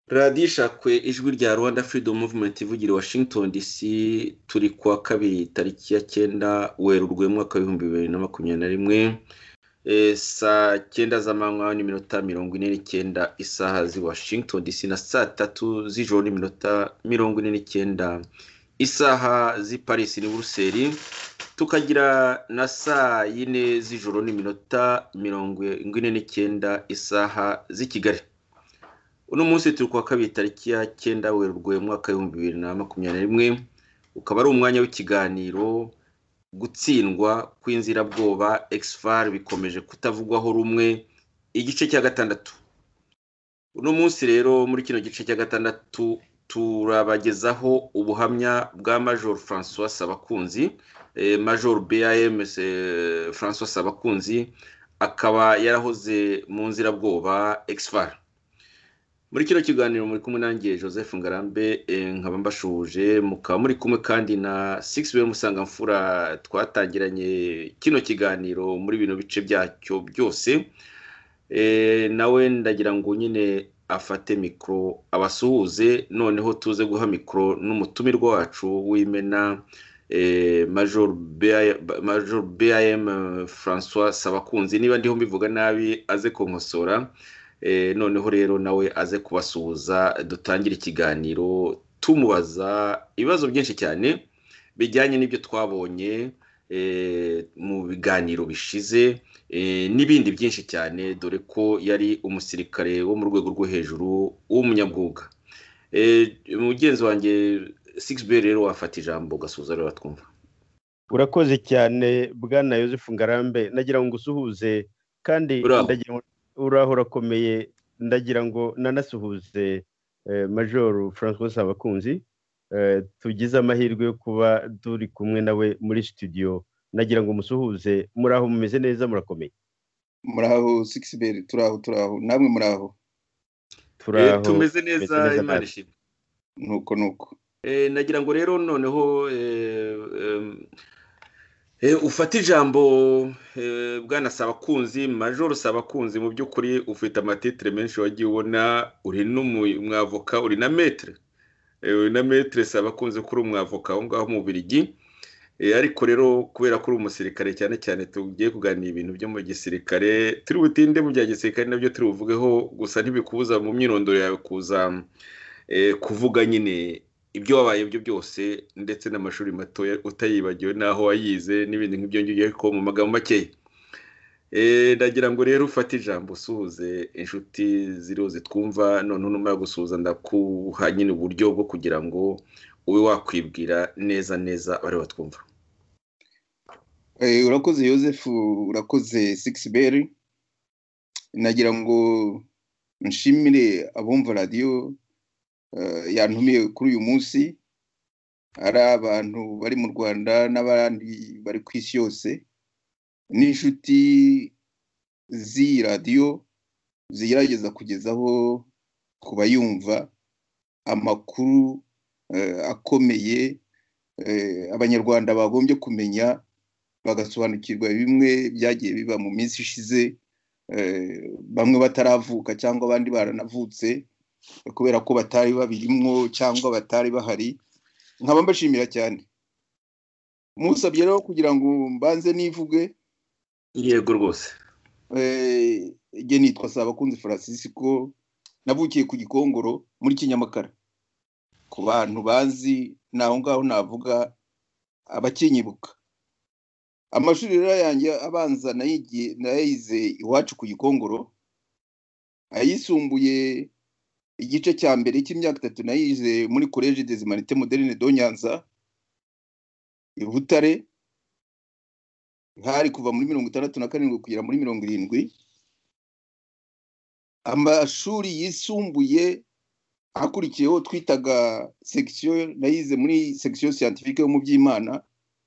radiyo ishakwe ijwi rya rwanda freedom movement ivugira washington dc turi kuwa kabiri tariki ya cyenda werurwe mwaka w'ibihumbi bibiri na makumyabiri na rimwe saa cyenda z'amanywa n'iminota mirongo ine n'icyenda isaha z'i washington dc na saa tatu z'ijoro n'iminota mirongo ine n'icyenda isaha z'i paris ni buruseli tukagira na saa yine z'ijoro n'iminota mirongo ine n'icyenda isaha z'i kigali uno munsi turi kuwa kabiri tariki ya cyenda werurwe mwaka w'ibihumbi bibiri na makumyabiri na rimwe ukaba ari umwanya w'ikiganiro gutsindwa kw'inzirabwoba egisifari bikomeje kutavugwaho rumwe igice cya gatandatu uno munsi rero muri kino gice cya gatandatu turabagezaho ubuhamya bwa major francois sabakunzi major bam francois sabakunzi akaba yarahoze mu nzirabwoba egisifari muri kino kiganiro muri kumwe nanjye joseph ngarambe nkaba mbashuje mukaba muri kumwe kandi na sigisi we musangamfura twatangiranye kino kiganiro muri bino bice byacyo byose nawe ndagira ngo nyine afate mikoro abasuhuze noneho tuze guha mikoro n'umutumirwa wacu w'imena major bam francois sabakunzi niba ndiho mbivuga nabi aze kunkosora noneho rero nawe aze kubasuhuza dutangire ikiganiro tumubaza ibibazo byinshi cyane bijyanye n'ibyo twabonye mu biganiro bishize n'ibindi byinshi cyane dore ko yari umusirikare wo mu rwego rwo hejuru w'umunyabwuga mugenzi wanjye sigisi rero wafata ijambo ugasuhuza rero twumva urakoze cyane bwana Yosef ngarambe nagira ngo usuhuze kandi ndagira ngo uraho urakomeye ndagira ngo nanasuhuze majoru francois abakunzi tugize amahirwe yo kuba turi kumwe nawe muri studio nagira ngo musuhuze muraho mumeze neza murakomeye muraho sikisiberi turaho turaho namwe muraho turaho tumeze neza imana ishimwe nuko nuko nagira ngo rero noneho ufata ijambo bwana sabakunzi majoro sabakunzi mu by'ukuri ufite amatitire menshi wagiye ubona uri n'umwavoka uri na metire uri na metire sabakunzi ko uri umwavoka aho ngaho mu birigi ariko rero kubera ko uri umusirikare cyane cyane tugiye kuganira ibintu byo mu gisirikare turi butinde mu bya gisirikare nabyo turi buvugeho gusa ntibikubuza mu myirondoro yawe kuza kuvuga nyine ibyo wabaye byo byose ndetse n'amashuri mato utayibagiwe n'aho wayize n'ibindi nk'ibyo ngibyo ariko mu magambo makeya ndagira ngo rero ufate ijambo usuhuze inshuti ziriho zitwumva noneho nyuma yo gusuhuza ndakuha nyine uburyo bwo kugira ngo ube wakwibwira neza neza bari batwumva urakoze Yosef urakoze sigisi beri nagira ngo nshimire abumva radiyo yantumiye kuri uyu munsi ari abantu bari mu rwanda n'abandi bari ku isi yose n'inshuti z'iyi radiyo zigerageza kugezaho ku bayumva amakuru akomeye abanyarwanda bagombye kumenya bagasobanukirwa bimwe byagiye biba mu minsi ishize bamwe bataravuka cyangwa abandi baranavutse kubera ko batari babirimwo cyangwa batari bahari nkaba mbashimira cyane musabye rero kugira ngo mbanze nivuge yego rwose igihe nitwa sabakunzi Francisco navukiye ku gikongoro muri kinyamakara ku bantu bazi ni aho ngaho navuga abakinyibuka amashuri rero yanjye abanza nayize iwacu ku gikongoro ayisumbuye igice cya mbere cy'imyaka itatu nayize muri koleji dezimanite moderine do nyanza i butare hari kuva muri mirongo itandatu na karindwi kugera muri mirongo irindwi amashuri yisumbuye akurikiyeho twitaga sekisiyo nayize muri sekisiyo siyantifike yo mu by'imana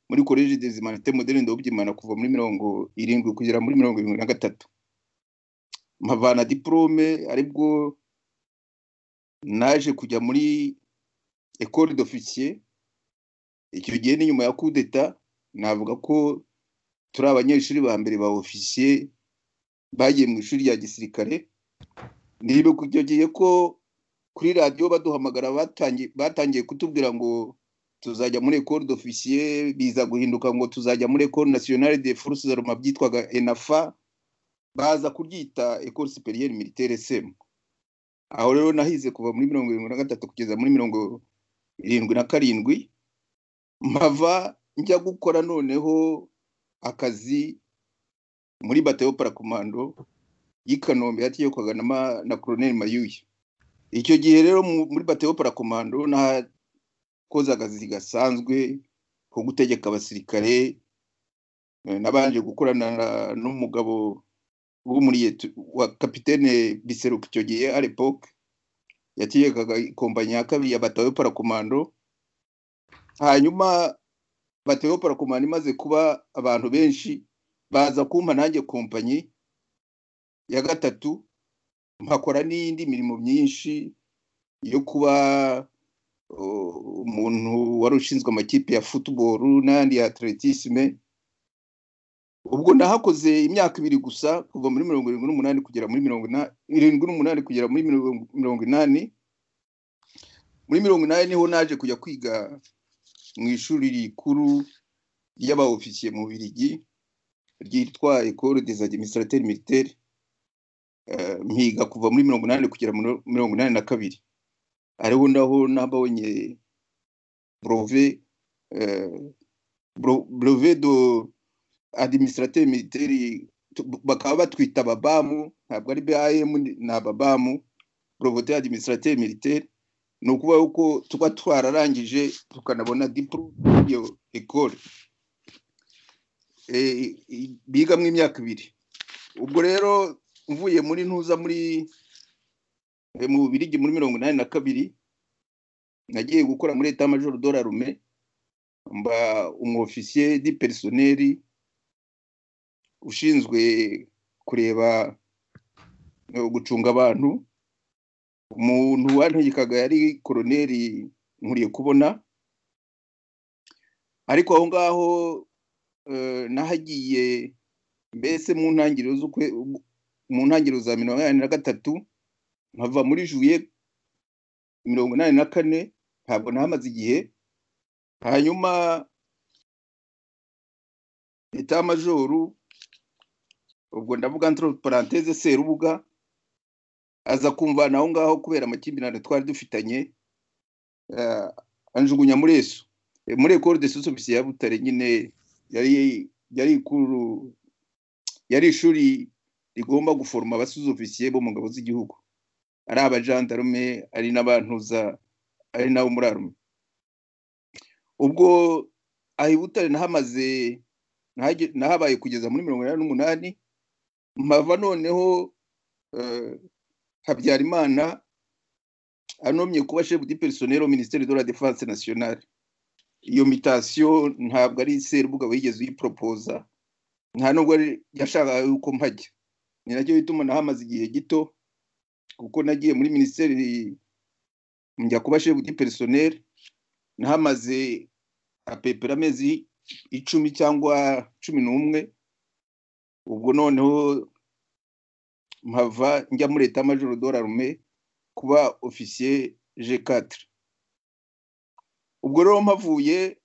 muri koleji dezimanite moderine do by'imana kuva muri mirongo irindwi kugera muri mirongo irindwi na gatatu mpavana diporome aribwo naje kujya muri ekore dofisiye icyo gihe ni nyuma ya kudeta navuga ko turi abanyeshuri ba mbere ba ofisiye bagiye mu ishuri rya gisirikare nibuka icyo gihe ko kuri radiyo baduhamagara batangiye kutubwira ngo tuzajya muri ekore dofisiye biza guhinduka ngo tuzajya muri ekore nasiyonari de force zaruma byitwaga enafa baza kuryita ekore superiere militaire semu aho rero nahize kuva muri mirongo irindwi na gatatu kugeza muri mirongo irindwi na karindwi mpava njya gukora noneho akazi muri batayo parakomando y'i kanombe yatiyekwaga na koroneri mayuye icyo gihe rero muri batayo parakomando nakoze akazi gasanzwe ko gutegeka abasirikare nabanje gukorana n'umugabo wa kapitene biseruka icyo gihe aripoke yatiyekaga ikompanyi ya kabiri ya batayo parakomando hanyuma batayo parakomando imaze kuba abantu benshi baza kumpa nanjye kompanyi ya gatatu mpakora n'indi mirimo myinshi yo kuba umuntu wari ushinzwe amakipe ya futuboro n'ayandi ya atletisme ubwo nahakoze imyaka ibiri gusa kuva muri mirongo irindwi n'umunani kugera muri mirongo irindwi n'umunani kugera muri mirongo inani muri mirongo inani niho naje kujya kwiga mu ishuri rikuru ry'abaofisiye mu birigi ryitwa ekoro des administrateurs militaires mpiga kuva muri mirongo inani kugera mirongo inani na kabiri ariho naho nabonye brove brove do administrateur militaire bakaba batwita ababamu ntabwo ari bam ni ababamu breveteur administrateur militaire ni ukuvuga yuko tuba twararangije tukanabona diplome iyo ecole bigamo imyaka ibiri ubwo rero mvuye muri ntuza muri mu bubirigi muri mirongo inani na kabiri nagiye gukora muri eta majoro dorarume mba umwofisiye di perisoneri ushinzwe kureba gucunga abantu umuntu wantegekaga yari koroneri nkuriye kubona ariko aho ngaho nahagiye mbese mu ntangiriro z'ukwe mu ntangiriro za mirongo inani na gatatu nkava muri juye mirongo inani na kane ntabwo ntamaze igihe hanyuma leta majoru ubwo ndavuga ntro paranteze serubuga aza kumvana aho ngaho kubera amakimbirane twari dufitanye anjugunya muri esu muri ekoro de sosofisi ya butare nyine yari yari ikuru yari ishuri rigomba guforoma abasuzofisiye bo mu ngabo z'igihugu ari abajandarume ari n'abantuza ari nabo muri arume ubwo aha i butare nahamaze nahabaye kugeza muri mirongo inani n'umunani mpava noneho habyarimana anomye kuba shefu di perisonero minisiteri de la defense nationale iyo mitasiyo ntabwo ari serubuga wigeze uyiporopoza nta nubwo yashakaga yuko mpajya ni nacyo bituma nahamaze igihe gito kuko nagiye muri minisiteri njya kuba shefu di perisoneri nahamaze apepera amezi icumi cyangwa cumi n'umwe ubwo noneho mpava njya muri leta majoro dorarume kuba ofisiye jekatire ubwo rero mpavuye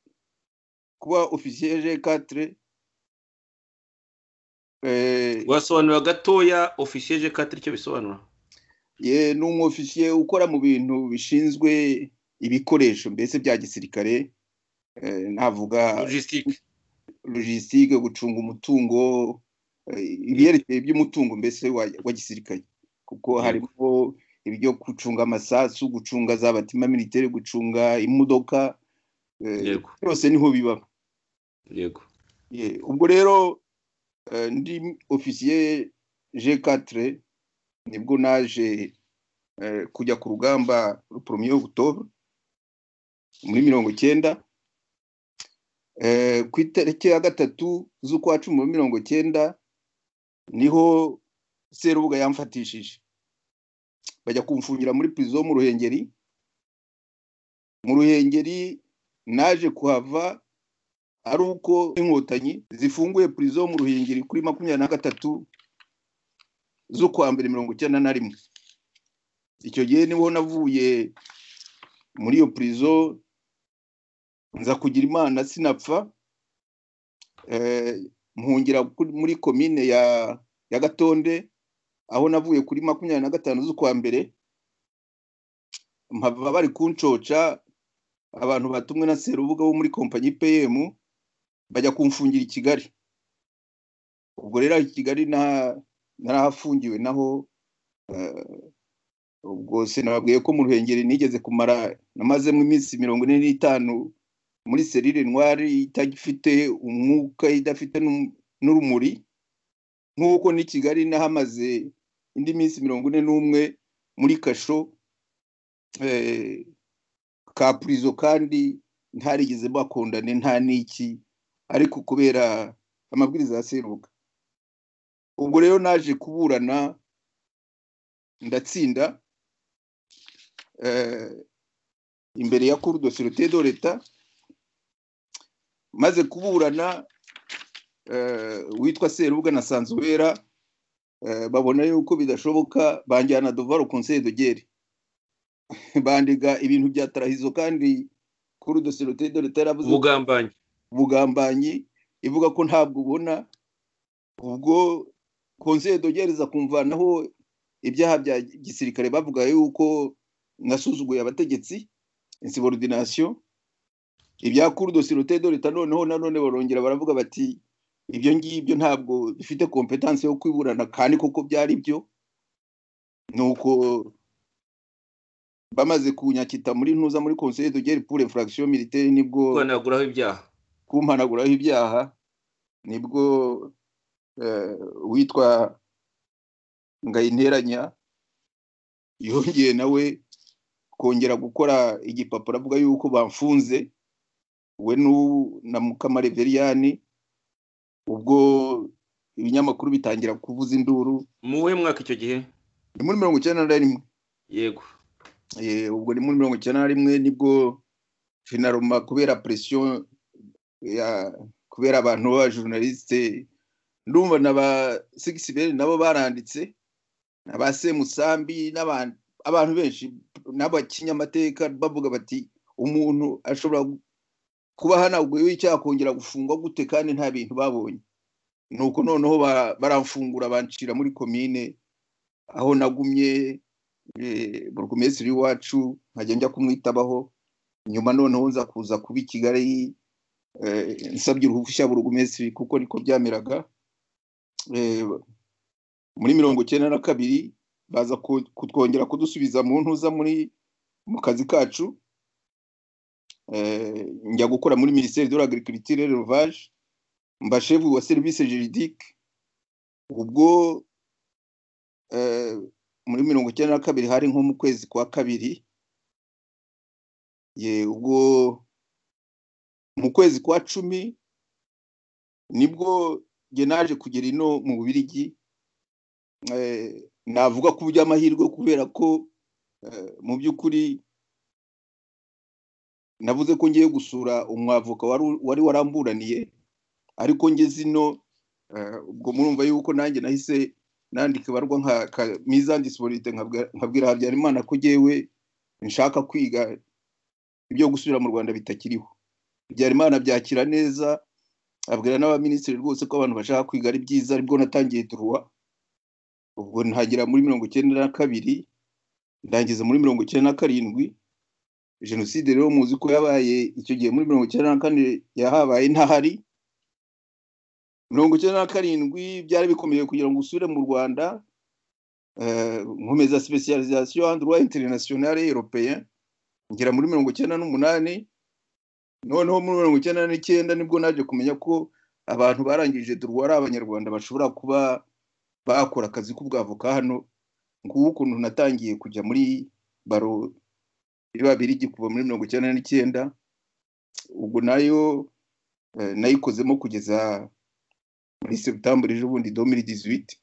kuba ofisiye jekatire wasobanura gatoya ofisiye jekatire icyo bisobanura ni umwofisiye ukora mu bintu bishinzwe ibikoresho mbese bya gisirikare navuga logisitike gucunga umutungo ibyerekeye by'umutungo mbese wa gisirikare kuko harimo ibyo gucunga amasasu gucunga za batima militeri gucunga imodoka byose niho biba yego ubwo rero ndi ofisiye jekatire nibwo naje kujya ku rugamba ruporomye y'ubutobe muri mirongo icyenda ku itariki ya gatatu z'ukwa cumi na mirongo icyenda niho serubuga yamfatishije bajya kumfungira muri pirizo mu ruhengeri mu ruhengeri naje kuhava ari uko inkotanyi zifunguye pirizo mu ruhengeri kuri makumyabiri na gatatu z'ukwa mbere mirongo icyenda na rimwe icyo gihe niho navuye muri iyo pirizo nza kugira imana sinapfa mpungira muri komine ya gatonde aho navuye kuri makumyabiri na gatanu z'ukwa mbere mpava bari kuncoca abantu batumwe na serubuga wo muri kompanyi pm bajya kumfungira i kigali ubwo rero i kigali narahafungiwe naho ubwo sinababwiye ko mu ruhengeri nigeze kumara namazemo iminsi mirongo ine n'itanu muri serire ntwari itagifite umwuka idafite n'urumuri nk'uko ni kigali nahamaze indi minsi mirongo ine n'umwe muri kasho ka purizo kandi ntarigeze bakundane nta n'iki ariko kubera amabwiriza ya serubuga ubwo rero naje kuburana ndatsinda imbere ya kuru dosirite do leta maze kuburana witwa serubuga na sanzuwera babona yuko bidashoboka banjyana duvaro konseye dogere bandiga ibintu bya tarahizo kandi kuru dosirite do leta yaravuze ubugambanyi ubugambanyi ivuga ko ntabwo ubona ubwo konseye dogereza kumvanaho ibyaha bya gisirikare bavuga yuko nasuzuguye abategetsi insiborudinasiyo ibya kurudo sirote do leta noneho nanone barongera baravuga bati ibyo ngibyo ntabwo bifite kompetansi yo kwiburana kandi koko byari byo ni uko bamaze kunyakita muri ntuza muri konseye dogere pure infraction militaire nibwo kumpanaguraho ibyaha kumpanaguraho ibyaha nibwo witwa ngayinteranya yongeye nawe kongera gukora igipapuro avuga yuko bamfunze we na mukamareveriani ubwo ibinyamakuru bitangira kuvuza induru mu we mwaka icyo gihe ni muri mirongo icyenda na rimwe yego ubwo ni muri mirongo icyenda na rimwe nibwo jenaroma kubera presiyo kubera abantu b'abajournaliste ndumva na ba sigisi beri nabo baranditse na ba semusambi abantu benshi n'abakinyamateka bavuga bati umuntu ashobora kuba hanaguyeho icyaha kongera gufungwa gute kandi nta bintu babonye ni uko noneho baramfungura bancira muri komine aho nagumye burugumesitiri w'iwacu nkajya njya kumwitabaho nyuma noneho nza kuza kuba i kigali nsabye uruhushya burugumesitiri kuko niko byameraga muri mirongo icyenda na kabiri baza kutwongera kudusubiza mu ntuza muri mu kazi kacu njya gukora muri minisiteri de l'agriculture l'élevage mba shefu wa serivisi juridique ubwo muri mirongo icyenda na kabiri hari nko mu kwezi kwa kabiri ubwo mu kwezi kwa cumi nibwo njye naje kugera ino mu bubirigi navuga ko by'amahirwe kubera ko mu by'ukuri navuze ko ngiye gusura umwavoka wari waramburaniye ariko ngeze ino ubwo murumva yuko nanjye nahise nandika ibarwa nka mizandisiborite nkabwira habyarimana ko ngewe nshaka kwiga ibyo gusubira mu rwanda bitakiriho habyarimana byakira neza abwira n'abaminisitiri rwose ko abantu bashaka kwiga ari byiza aribwo natangiye duruwa ubwo ntagera muri mirongo icyenda na kabiri ndangiza muri mirongo icyenda na karindwi jenoside rero muzi ko yabaye icyo gihe muri mirongo icyenda na kane yahabaye ntahari mirongo icyenda na karindwi byari bikomeye kugira ngo usubire mu rwanda nkomeza sipesiyalizasiyo andruwa interinasiyonale europeya ngera muri mirongo icyenda n'umunani noneho muri mirongo icyenda n'icyenda nibwo naje kumenya ko abantu barangije durwa ari abanyarwanda bashobora kuba bakora akazi k'ubwavoka hano ngubu ukuntu natangiye kujya muri baro biba biri kuva muri mirongo icyenda n'icyenda ubwo nayo nayikozemo kugeza muri seputambure ejo bundi domiri diziwiti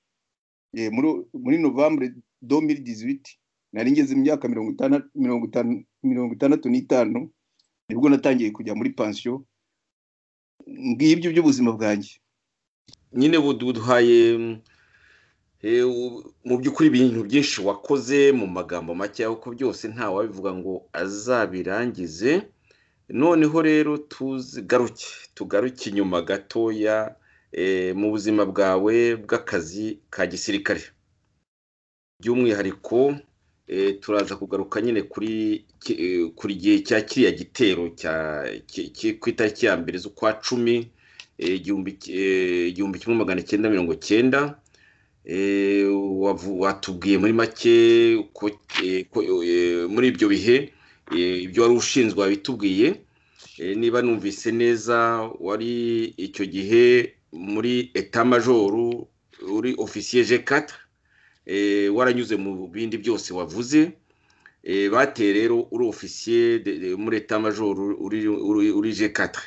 muri novambure domiri diziwiti nari ngeze imyaka mirongo itandatu n'itanu nibwo natangiye kujya muri pansiyo ngibyo by'ubuzima bwanjye nyine buduhaye mu by'ukuri ibintu byinshi wakoze mu magambo make kuko byose ntawabivuga ngo azabirangize noneho rero tuzigaruke tugaruke inyuma gatoya mu buzima bwawe bw'akazi ka gisirikare by'umwihariko turaza kugaruka nyine kuri kuri gihe cya kiriya gitero ku itariki ya mbere z'ukwa cumi igihumbi kimwe magana cyenda mirongo cyenda watubwiye muri make muri ibyo bihe ibyo wari ushinzwe wabitubwiye niba numvise neza wari icyo gihe muri etamumajoru uri ofisiye jekata waranyuze mu bindi byose wavuze bateye rero uri ofisiye muri etamumajoru uri jekata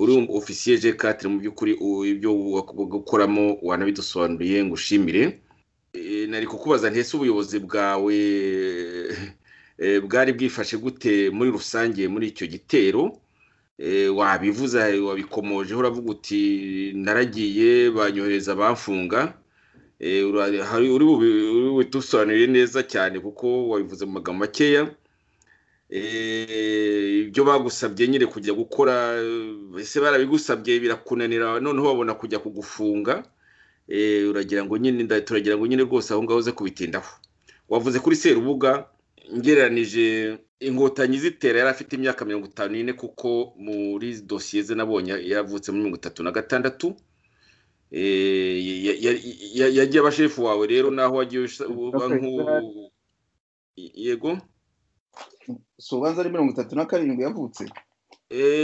uri ofisiye jekatire mu by'ukuri ibyo gukoramo wanabidusobanuriye ngo ushimire nari kukubaza ntese ubuyobozi bwawe bwari bwifashe gute muri rusange muri icyo gitero wabivuza wabikomojeho uravuga uti naragiye banyohereza bamfunga uri bubidusobanurire neza cyane kuko wabivuze mu magambo makeya ibyo bagusabye nyine kujya gukora ese barabigusabye birakunanira noneho babona kujya kugufunga uragira ngo nyine turagira ngo nyine rwose aho ngaho uze kubitindaho wavuze kuri serubuga ngereranije inkotanyi zitera yari afite imyaka mirongo itanu n'ine kuko muri dosiye ze nabonye yavutse muri mirongo itatu na gatandatu yagiye abashefu wawe rero naho wagiye uba yego si ubanza ari mirongo itatu na karindwi yavutse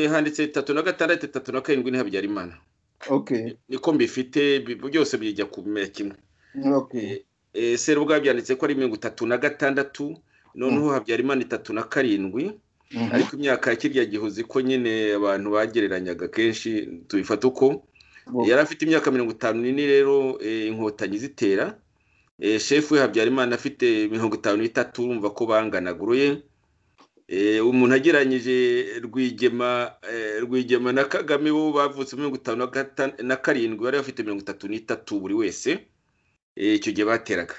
handitse itatu na gatandatu itatu na karindwi ni habyarimana niko mbifite byose bijya kumera kimwe serubwa byanditse ko ari mirongo itatu na gatandatu noneho habyarimana itatu na karindwi ariko imyaka ya kirya gihuzi ko nyine abantu bagereranyaga kenshi tubifata uko yari afite imyaka mirongo itanu n'ine rero inkotanyi zitera shefu we habyarimana afite mirongo itanu n'itatu urumva ko banganaga uruye umuntu ageranyije rwigema rwigema na kagame bo bavutse mirongo itanu na karindwi bari bafite mirongo itatu n'itatu buri wese icyo gihe bateraga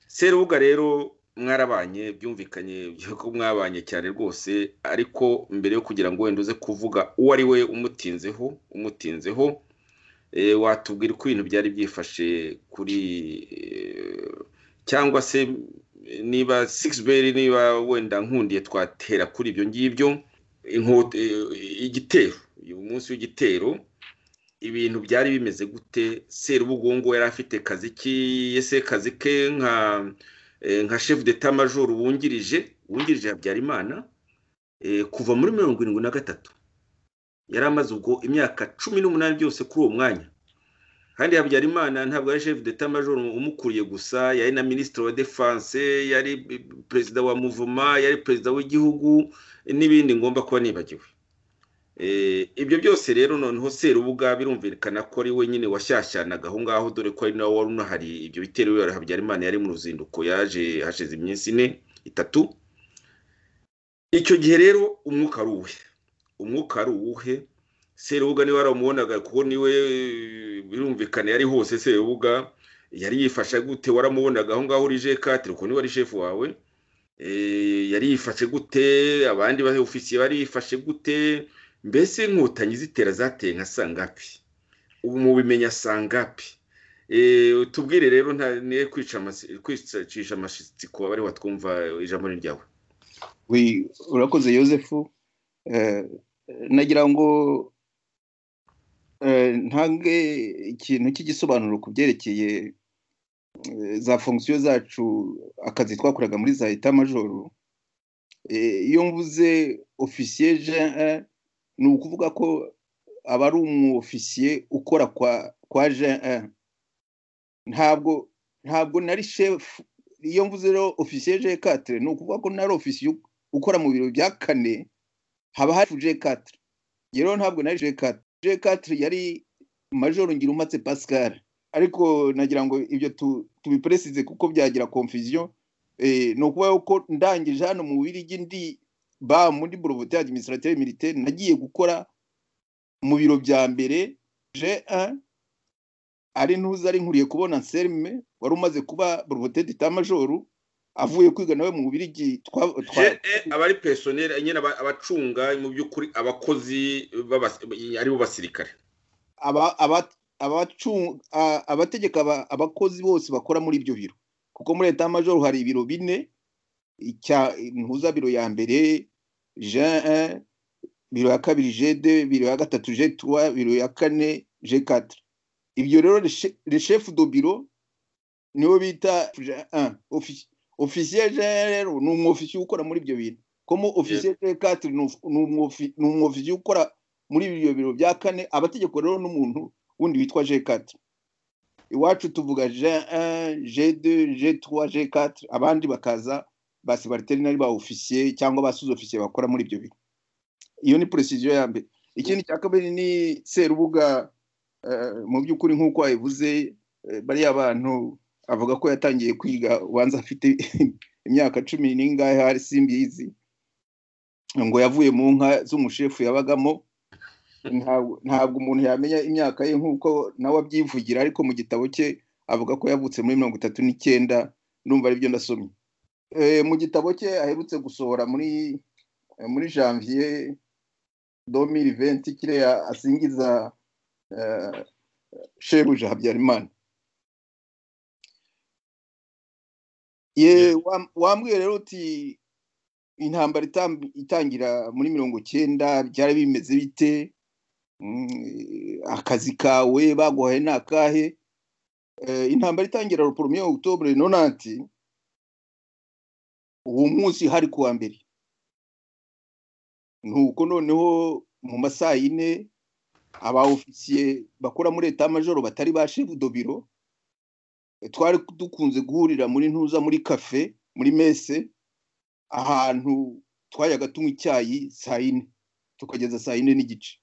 serubuga rero mwarabanye byumvikanye ko mwabanye cyane rwose ariko mbere yo kugira ngo wenda uze kuvuga uwo ari we umutinzeho umutinzeho watubwira uko ibintu byari byifashe kuri cyangwa se niba sigisi niba wenda nkundiye twatera kuri ibyo ngibyo igitero uyu munsi w'igitero ibintu byari bimeze gute serubugongo yari afite kazi ki ese kazi ke nka nka shefu deta majoro wungirije wungirije habyarimana kuva muri mirongo irindwi na gatatu yari amaze ubwo imyaka cumi n'umunani byose kuri uwo mwanya kandi habyarimana ntabwo ari shefu deta majoro umukuriye gusa yari na minisitiri wa defanse yari perezida wa muvuma yari perezida w'igihugu n'ibindi ngomba kuba nibagiwe ibyo byose rero noneho serubuga birumvikana ko ari we nyine washyashyanaga aho ngaho dore ko ari nawe wari unahari ibyo bitero bibera habyarimana yari mu ruzinduko yaje hashize iminsi ine itatu icyo gihe rero umwuka ari uwe umwuka ari uwuhe serubuga niba waramubonaga kuko niwe birumvikana yari hose serubuga yari yifashe gute waramubonaga aho ngaho uri jekatire uko niba ari shefu wawe yari yifashe gute abandi ofisiye bari yifashe gute mbese inkotanyi zitera zateye nka sangapi ubu mubimenya sangapi tubwire rero ntaye kwicisha amashyitsi ku bari watwumva ijambo ryawe urakoze yosefu nagira ngo ntange ikintu cy'igisobanuro ku byerekeye za fongisiyo zacu akazi twakoraga muri za eta majoro iyo mvuze ofisiye ni ukuvuga ko aba ari umu ofisiye ukora kwa jean ntabwo ntabwo nari shefu iyo mvuze rero ofisiye jean katire ni ukuvuga ko nari ofisiye ukora mu biro bya kane haba hari jean katire rero ntabwo nari jean katire jekatire yari majoro ngira umatse pascal ariko nagira ngo ibyo tubiperesize kuko byagira konfuziyo ni ukuba yuko ndangije hano mu birigi ndi ba muri borovoti administrateur militaire nagiye gukora mu biro bya mbere je ari ntuza ari nkuriye kubona serime wari umaze kuba borovoti majoro avuye kwiga nawe mu birigi aba ari pesoneri nyine abacunga mu by'ukuri abakozi aribo basirikare abategeka abakozi bose bakora muri ibyo biro kuko muri leta majoro hari ibiro bine ntuza biro ya mbere jean biro ya kabiri jede biro ya gatatu jetuwa biro ya kane je katire ibyo rero reshefu do biro nibo bita ofisiye ofisiye rero ni umwofisiye ukora muri ibyo bintu komo ofisiye rekati ni umwofisiye ukora muri ibyo biro bya kane abategeko rero n'umuntu wundi witwa jekati iwacu tuvuga jede jetuwa jekati abandi bakaza ba sibariterinari ba ofisiye cyangwa ba ofisiye bakora muri ibyo biro iyo ni puresiziyo ya mbere ikindi cya kabiri ni serubuga mu by'ukuri nk'uko wabivuze bariya abantu avuga ko yatangiye kwiga ubanza afite imyaka cumi n'ingahe hari simbizi ngo yavuye mu nka z'umushefu yabagamo ntabwo umuntu yamenya imyaka ye nk'uko nawe abyivugira ariko mu gitabo cye avuga ko yavutse muri mirongo itatu n'icyenda numva aribyo ndasomye mu gitabo cye aherutse gusohora muri muri janvier domiri venti kiriya asingiza shebuja habyarimana ye wambwiye rero uti intambara itangira muri mirongo cyenda byari bimeze bite akazi kawe baguhaye ni akahe intambara itangira ruporomye okutobure nonanti uwo munsi hari kuwa mbere nuko noneho mu masaha yine aba ofisiye bakora muri leta majoro batari ba shevudobiro twari dukunze guhurira muri ntuza muri kafe muri mese ahantu twajyaga tunywa icyayi saa yine tukageza saa yine n'igice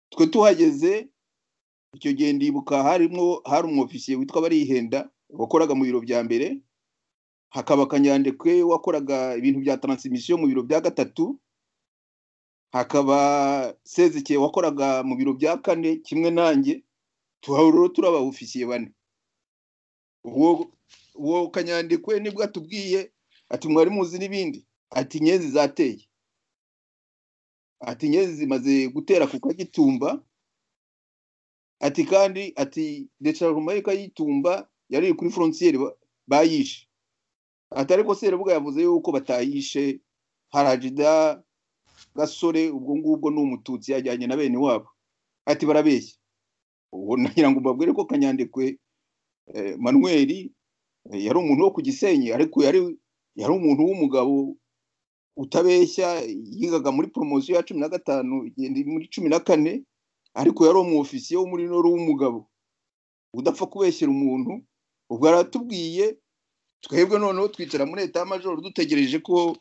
twe tuhageze icyo gihe ndibuka harimo hari umwofisiye witwa barihenda wakoraga mu biro bya mbere hakaba kanyandekwe wakoraga ibintu bya taransimisiyo mu biro bya gatatu hakaba sezikeye wakoraga mu biro bya kane kimwe nanjye tuhahuriro turi abawufisiye bane uwo kanyandikwe nibwo atubwiye ati mwari muzi n'ibindi ati inyenzi zateye ati inyenzi zimaze gutera ku kagitumba ati kandi ati decaruma y'igitumba yari iri kuri forontiyeri bayishe ati ariko serebuga yavuze yuko batayishe harajida gasore ubwo ngubwo ni umututsi yajyanye na bene wabo ati barabeshya ubu nagira ngo mbabwire ko kanyandekwe manuel yari umuntu wo ku gisenyi ariko yari umuntu w'umugabo utabeshya yigaga muri poromosiyo ya cumi na gatanu igenda muri cumi na kane ariko yari umwofisiye wo muri noro w'umugabo udapfa kubeshyira umuntu ubwo aratubwiye twebwe noneho twicara muri leta y'amajoro dutegereje ko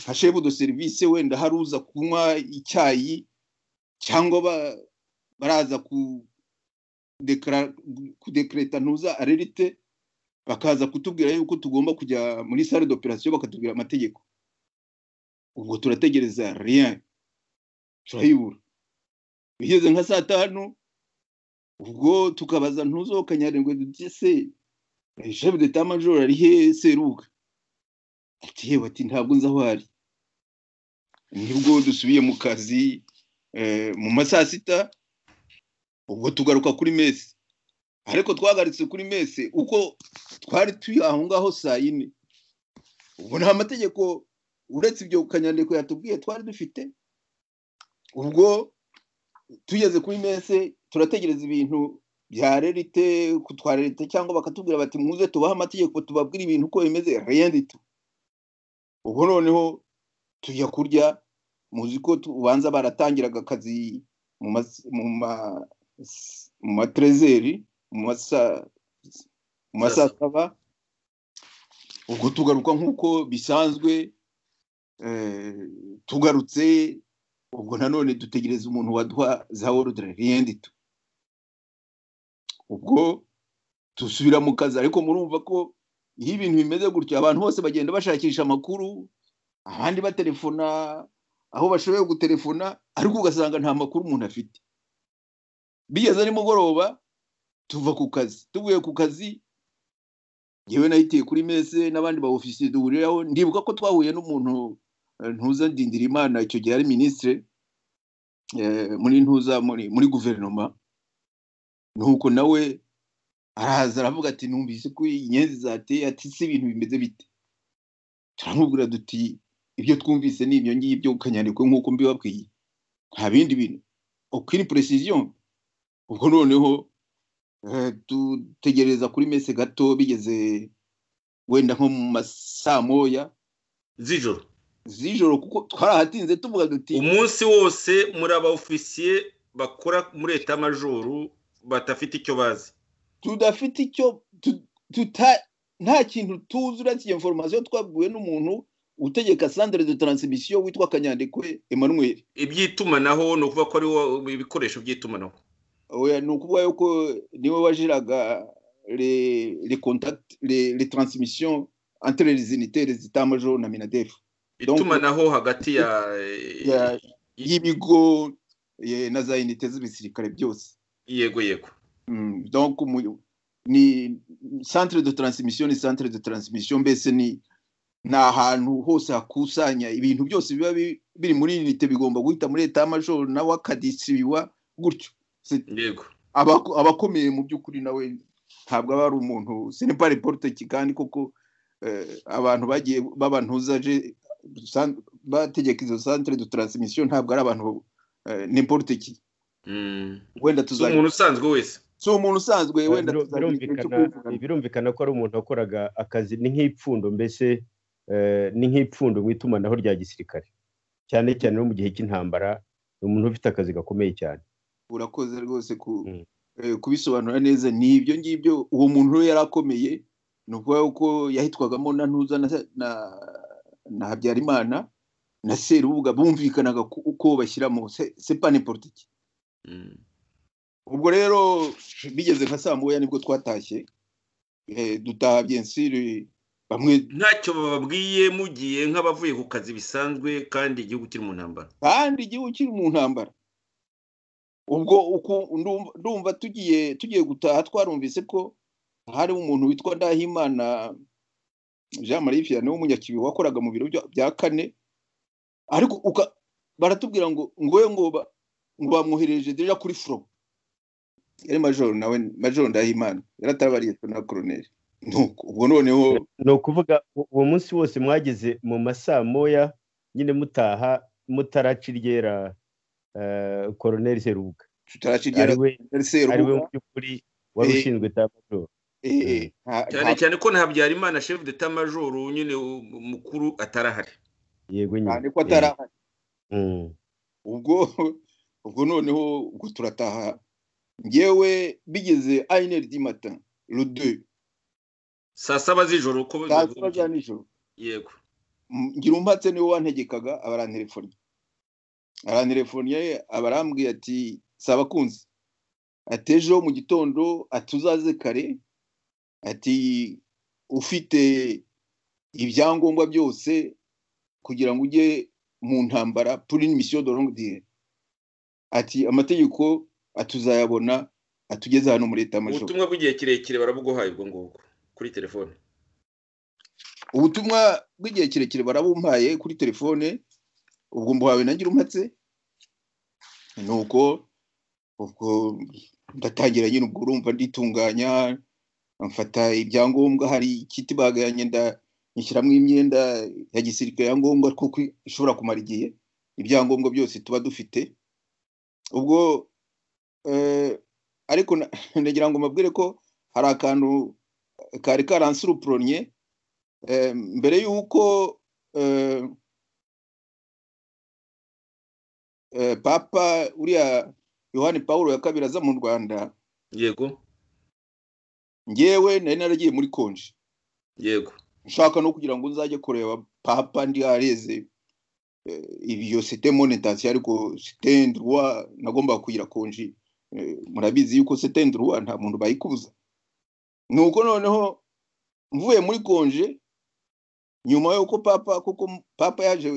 hashebudo serivisi wenda hari uza kunywa icyayi cyangwa baraza ku kudekereta ntuza arerite bakaza kutubwira yuko tugomba kujya muri sale d'operation bakatubwira amategeko ubwo turategereza rien turayibura bigeze nka saa tanu ubwo tukabaza ntuzokanyarengwe dutse se jefu de tamajoro ari he seruka ati yewe ati ntabwo nzi aho ari nibwo dusubiye mu kazi mu ma saa sita ubwo tugaruka kuri mesi ariko twagaritse kuri mesi uko twari turi aho ngaho saa yine ubwo nta mategeko uretse ibyo kanyandiko yatubwiye twari dufite ubwo tugeze kuri mese turategereza ibintu bya rerite kutwa leta cyangwa bakatubwira bati muze tubahe amategeko tubabwire ibintu uko bimeze reyandito ubwo noneho tujya kurya muzi ko ubanza baratangiraga akazi mu materezeri mu masasaba ubwo tugaruka nk'uko bisanzwe tugarutse ubwo nanone dutegereza umuntu waduha za worudire riyendito ubwo dusubira mu kazi ariko murumva ko iyo ibintu bimeze gutyo abantu bose bagenda bashakisha amakuru abandi batelefona aho bashoboye gutelefona ariko ugasanga nta makuru umuntu afite bigeze ari mugoroba tuva ku kazi tuvuye ku kazi yewe nahitiye kuri mese n'abandi ba ofisiye duhuriraho ndibuka ko twahuye n'umuntu ntuza ndindira imana icyo gihe ari minisitire muri ntuza muri guverinoma nuko nawe arahaza aravuga ati numvise ko inyenzi zateye ati si ibintu bimeze bite turamubwira duti ibyo twumvise ni ibyo ngibyo ukanyandikwa nk'uko mbibabwiye nta bindi bintu ukiri puresiziyo ubwo noneho dutegereza kuri mese gato bigeze wenda nko mu masaa moya z'ijoro z'ijoro kuko twarahatinze tuvuga duti umunsi wose muri aba ofisiye bakora muri etamajoro badafite icyo bazi tudafite icyo nta kintu tuzi uretse iyo foromasiyo twabwiwe n'umuntu utegeka sandere de taransimisiyo witwa kanyandekwe emmanuel iby'itumanaho ni ukuvuga ko ari ibikoresho by'itumanaho ni ukuvuga yuko niwe wajiraga le taransimisiyo antererezi nitere zitamajoro na minadefu itumanaho hagati ya y'ibigo na za inite z'ibisirikare byose yego yego ni santire de taransimisiyo ni santire de taransimisiyo mbese ni ahantu hose hakusanya ibintu byose biba biri muri inite bigomba guhita muri leta y'amajoro nawe akadisiriwa gutyo yego abakomeye mu by'ukuri nawe ntabwo aba ari umuntu senepari poruteki kandi koko abantu bagiye babantuzaje bategeka izo santire de taransimisiyo ntabwo ari abantu n'imporute ki wenda tuzajya umuntu usanzwe wese si umuntu usanzwe wenda birumvikana ko ari umuntu wakoraga akazi ni nk'ipfundo mbese ni nk'ipfundo mu itumanaho rya gisirikare cyane cyane no mu gihe cy'intambara ni umuntu ufite akazi gakomeye cyane urakoze rwose kubisobanura neza ni ibyo ngibyo uwo muntu we yari akomeye ni ukuvuga ko yahitwagamo na ntuza na na habyarimana na serubuga bumvikanaga uko bashyiramo sepane politiki ubwo rero bigeze nka saa moya nibwo twatashye dutaha byensiri bamwe ntacyo bababwiye mugiye nk'abavuye ku kazi bisanzwe kandi igihugu kiri mu ntambara kandi igihugu kiri mu ntambara ubwo ndumva tugiye tugiye gutaha twarumvise ko hari umuntu witwa ndahimana jean marie vianney w'umunyakibibi wakoraga mu biro bya kane ariko baratubwira ngo ngowe ngo ngo bamwohereje deja kuri furo yari majoro nawe majoro ndahimana yari atabariyeswe na koroneri ubwo noneho ni ukuvuga uwo munsi wose mwageze mu masaa moya nyine mutaha mutaraca iryera koroneri serubuga tutaraca iryera serubuga ari we mu by'ukuri wari ushinzwe itamajoro cyane cyane ko nta habyarimana shefu de tamajoro nyine mukuru atarahari yego nyine ko atarahari ubwo ubwo noneho ubwo turataha ngewe bigeze ayineri di mata rude saa saba z'ijoro uko saa saba za nijoro yego ngira umbatse niwe wantegekaga abarantelefoni abarantelefoniye abarambwiye ati saba kunzi atejeho mu gitondo atuzaze kare ati ufite ibyangombwa byose kugira ngo ujye mu ntambara puri misiyo de longue ati amategeko atuzayabona atugeze hano muri leta majoro ubutumwa bw'igihe kirekire barabuguhaye ubwo ngubwo kuri telefone ubutumwa bw'igihe kirekire barabumpaye kuri telefone ubwo mbuhawe nagira umpatse ni uko ubwo ndatangira nyine ubwo urumva nditunganya mfata ibyangombwa hari ikiti baganye ndashyiramo imyenda ya gisirikare ya ngombwa kuko ishobora kumara igihe ibyangombwa byose tuba dufite ubwo ariko ndagira ngo mbabwire ko hari akantu kari karansurupuronye mbere y'uko papa uriya yohani paul ya kabiri aza mu rwanda yego ngewe nari naragiye muri konji yego nshaka no kugira ngo nzajye kureba papa ndi hareze iyo site monetasiyo ariko site nduwa nagomba kugira konji murabizi yuko site nduwa nta muntu bayikubuza ni uko noneho mvuye muri konje nyuma y'uko papa kuko papa yaje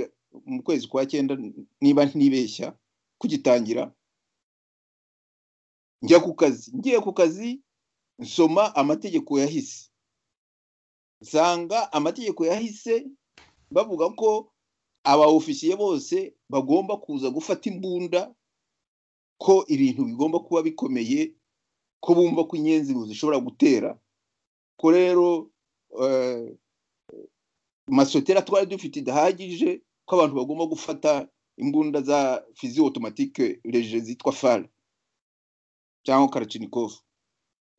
mu kwezi kwa cyenda niba ntibeshya kugitangira njya ku kazi ngiye ku kazi nsoma amategeko yahise nsanga amategeko yahise bavuga ko aba ofisiye bose bagomba kuza gufata imbunda ko ibintu bigomba kuba bikomeye ko bumva ko inyenzi zishobora gutera ko rero masotera twari dufite idahagije ko abantu bagomba gufata imbunda za fiziyo otomatike reje zitwa fara cyangwa karacinikovu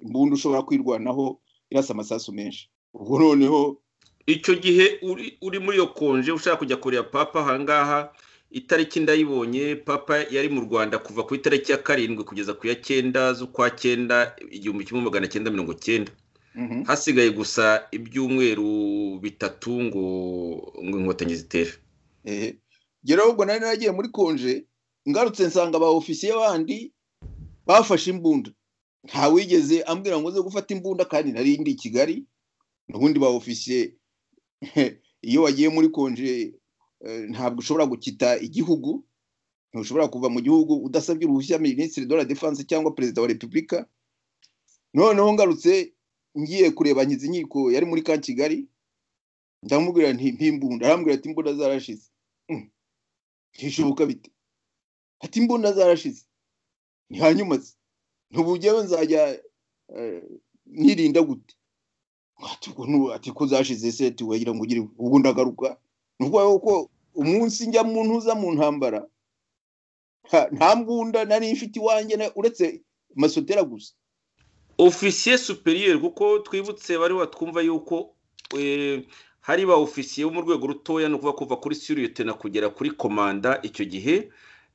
imbunda ushobora kwirwanaho irasa amasasu menshi ubwo noneho icyo gihe uri muri iyo konje ushaka kujya kureba papa ahangaha itariki ndayibonye papa yari mu rwanda kuva ku itariki ya karindwi kugeza ku ya cyenda z'ukwa cyenda igihumbi kimwe magana cyenda mirongo cyenda hasigaye gusa ibyumweru bitatu ngo ngo inkotanyi zitere geraho ubwo nari naragiye muri konje ngarutse nsanga aba ofisiye bandi bafashe imbunda nta wigeze ambwira ngo uze gufata imbunda kandi nari indi i kigali n'ubundi ba ofisiye iyo wagiye muri konje ntabwo ushobora gukita igihugu ntushobora kuva mu gihugu udasabye uruhushya minisitiri de la defanse cyangwa perezida wa repubulika noneho ngarutse ngiye kureba nkizi inkiko yari muri ka kigali ndamubwira nti mpimbunda arambwira ati imbunda zarashize ntishoboka bite ati imbunda zarashize ni hanyuma ntubujyewe nzajya nyirinda gute ati ko zashize se wagira ngo ugire ubwo ndagaruka ni ukuvuga ko umunsi njya mu ntuza mu ntambara nta mbunda nari ifite iwanjye uretse masotera gusa ofisiye superiyeri kuko twibutse bari watwumva yuko hari ba ofisiye bo mu rwego rutoya ni ukuvuga kuva kuri siriyotena kugera kuri komanda icyo gihe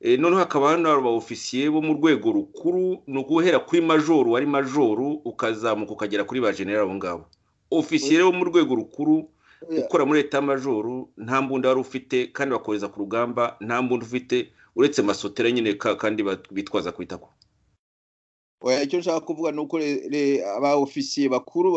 noneho hakaba hano hari ofisiye bo mu rwego rukuru ni uguhera kuri majoru wari majoru ukazamuka ukagera kuri ba generali abo ngabo ofisiye bo mu rwego rukuru ukora muri leta majoru nta mbunda wari ufite kandi bakohereza ku rugamba nta mbunda ufite uretse masotera nyine kandi bitwaza ku itako icyo nshaka kuvuga ni uko aba ofisiye bakuru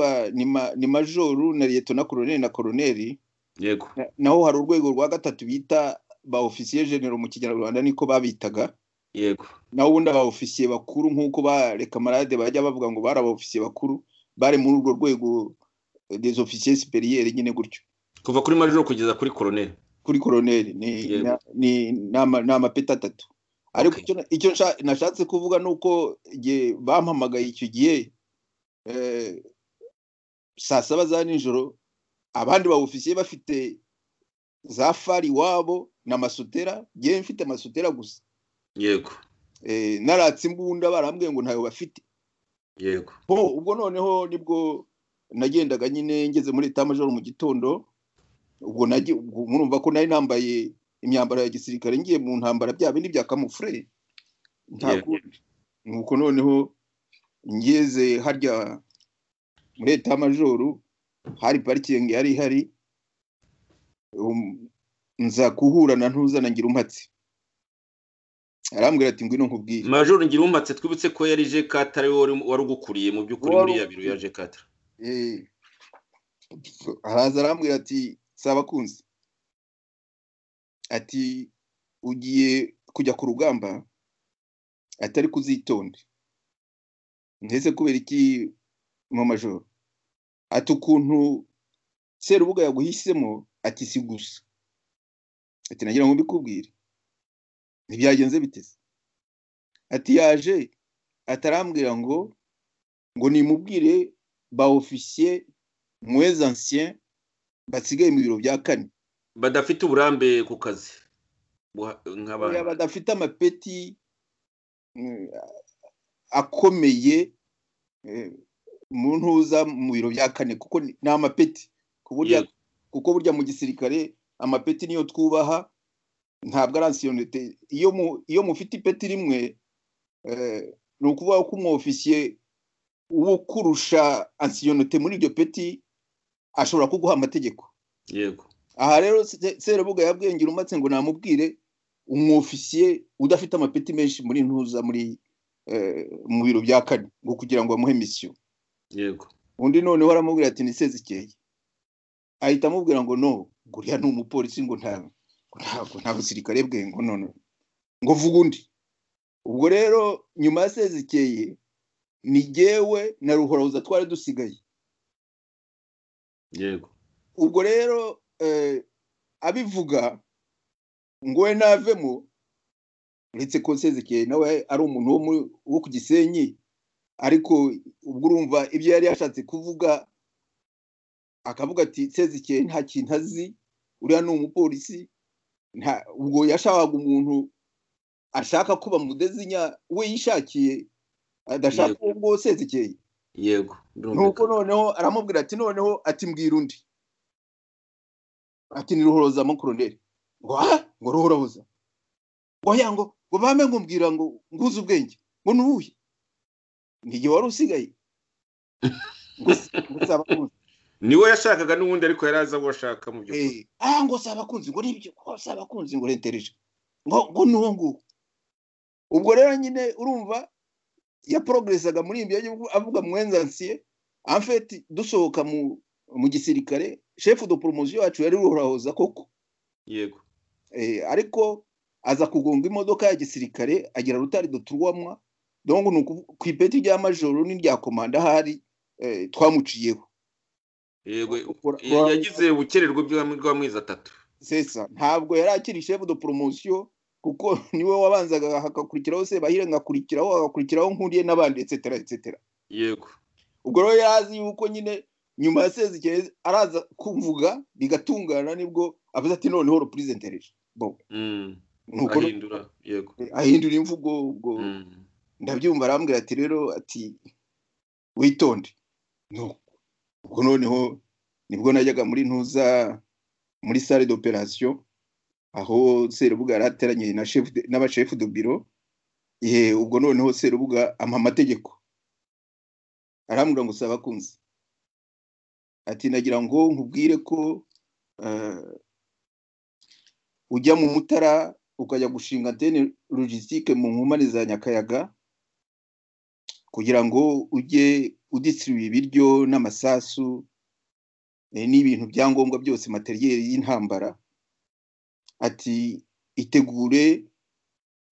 ni majoru na leta na koroneri na koroneri yego naho hari urwego rwa gatatu bita ba ofisiye genero mu kinyarwanda niko babitaga yego naho ubundi aba ofisiye bakuru nk'uko ba rekamarade bajya bavuga ngo bari aba ofisiye bakuru bari muri urwo rwego des ofisiye siperiyeri nyine gutyo kuva kuri majoro kugeza kuri koroneri kuri koroneri ni amapeti atatu ariko icyo nashatse kuvuga ni uko bampamagaye icyo gihe saa saba za nijoro abandi ba ofisiye bafite za fari iwabo na masutera ngewe mfite masutera gusa yego naratse imbunda barambwiye ngo ntayo bafite yego ubwo noneho nibwo nagendaga nyine ngeze muri etajoro mu gitondo ubwo murumva ko nari nambaye imyambaro ya gisirikare ngiye mu ntambara bya bindi bya kamufure nuko noneho ngeze harya muri etajoro hari parikingi yari ihari nza kuhura na ntuza na ngirumpatse arambwira ati ngwino nkubwire majoro ngirumpatse twibutse ko yari jekatara wari ugukuriye mu by'ukuri muri ya biro ya jekatara araza arambwira ati saba kunzi ati ugiye kujya ku rugamba atari kuzitonde ndetse kubera iki mu majoro ati ukuntu serubuga yaguhisemo ati si gusa ati nagira ngo mbikubwire ntibyagenze biteze ati yaje atarambwira ngo ngo nimubwire ba ofisiye mwezi ansien basigaye mu biro bya kane badafite uburambe ku kazi badafite amapeti akomeye mu ntuza mu biro bya kane kuko ni amapeti kuko burya mu gisirikare amapeti niyo twubaha ntabwo ari ansiyonite iyo mufite ipeti rimwe ni ukuvuga ko umwofisiye wo kurusha ansiyonite muri iryo peti ashobora kuguha amategeko yego aha rero serubuga yabwengera umatse ngo namubwire umwofisiye udafite amapeti menshi muri ntuza muri mu biro bya kane ngo kugira ngo bamuhe misiyo yego undi noneho aramubwira ati ni ikeye ahita amubwira ngo no ngo uriya ni umupolisi ngo ntabwo nta busirikare bwe ngo none ngo vuga undi ubwo rero nyuma ya sezikeye ni gewe na ruhorabuza twari dusigaye yego ubwo rero abivuga ngo we navemo uretse ko sezikeye nawe ari umuntu wo ku gisenyi ariko ubwo urumva ibyo yari yashatse kuvuga akavuga ati sezikeye nta kintu azi uriya ni umupolisi ubwo yashakaga umuntu ashaka kuba mudezinya we yishakiye adashaka ubwo sezikeye yego nuko noneho aramubwira ati noneho ati mbwira undi ati ni ruhoroza mukoroneri ngo aha ngo ruhoroza ngo yango ngo bame ngo mbwira ngo nguze ubwenge ngo nubuye ntige wari usigaye niwe yashakaga n'ubundi ariko yari azi aho ashaka mu by'ukuri aha ngo si abakunzi ngo nibyo ngo si abakunzi ngo rentereje ngo ngo ni uwo nguwo ubwo rero nyine urumva yaporogerezaga muri ibi bihugu avuga mwenzansiye amfeti dusohoka mu gisirikare shefu do poromoziyo yacu yari ruhorahoza koko yego ariko aza kugonga imodoka ya gisirikare agira rutari duturwamwa ku ipeti rya majoro n'irya komanda ahari twamuciyeho yego yagize ubukererwe bw'amezi atatu sesa ntabwo yari akiri shefu do poromosiyo kuko niwe wabanzaga hagakurikiraho se bahire ngakurikiraho hagakurikiraho nkuriye n'abandi etsetera etsetera yego ubwo rero yari azi yuko nyine nyuma ya sezikeye araza kuvuga bigatungana nibwo avuze ati noneho repurezentereje ahindura yego ahindura imvugo ubwo ndabyumva arambwira ati rero ati witonde ubwo noneho nibwo najyaga muri ntuza muri sale d'operation aho serubuga yari ateranye n'abashefu do biro ubwo noneho serubuga ampa amategeko arambwira ngo saba kunzi ati nagira ngo nkubwire ko ujya mu mutara ukajya gushinga antene logistique mu nkomane za nyakayaga kugira ngo ujye udisiribuye ibiryo n'amasasu n'ibintu byangombwa byose materiyeri y'intambara ati itegure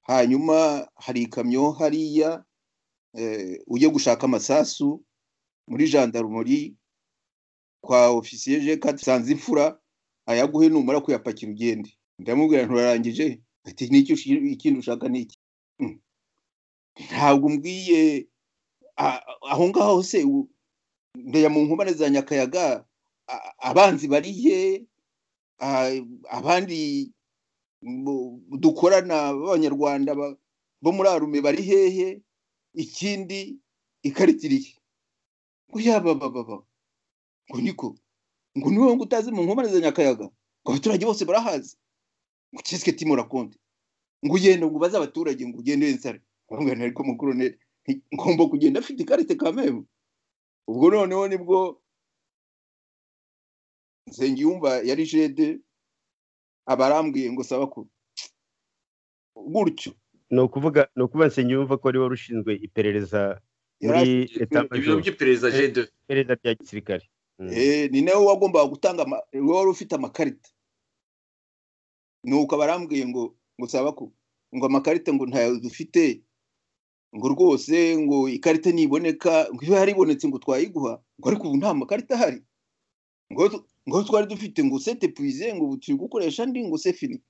hanyuma hari ikamyo hariya ujye gushaka amasasu muri jandarumori kwa ofisiye jeka dusanze imfura ayaguhe numara kuyapakira ugende ndamubwira nturarangije ati n'icyo ikindi ushaka ni iki ntabwo umbwiye aho ngaho se ndaya mu nkomane za nyakayaga abanzi barihe abandi dukorana b'abanyarwanda bo muri arume bari hehe ikindi ikaritiriye ngo yaba baba ngo niko ngo ni wowe ngo utazi mu nkomane za nyakayaga ngo abaturage bose barahazi ngo kiswe timura konti ngo ugende ngo ubaze abaturage ngo ugende wensare bamugana ariko mukoroneri ngomba kugenda afite ikarite kamemu ubwo noneho nibwo nsengiyumva yari jede aba arambwiye ngo saba ko gutyo ni ukuvuga ni ukuvuga nsengiyumva ko ari wari ushinzwe iperereza muri ibiro by'iperereza jede iperereza rya gisirikare ni nawe wagombaga gutanga wari ufite amakarita nuko barambwiye ngo ngo saba ko ngo amakarita ngo ntayo dufite ngo rwose ngo ikarita niboneka ngo iyo yaribonetse ngo twayiguha ngo ariko ubu nta makarita ahari ngo twari dufite ngo sete puize ngo ubu turi gukoresha andi ngo sefini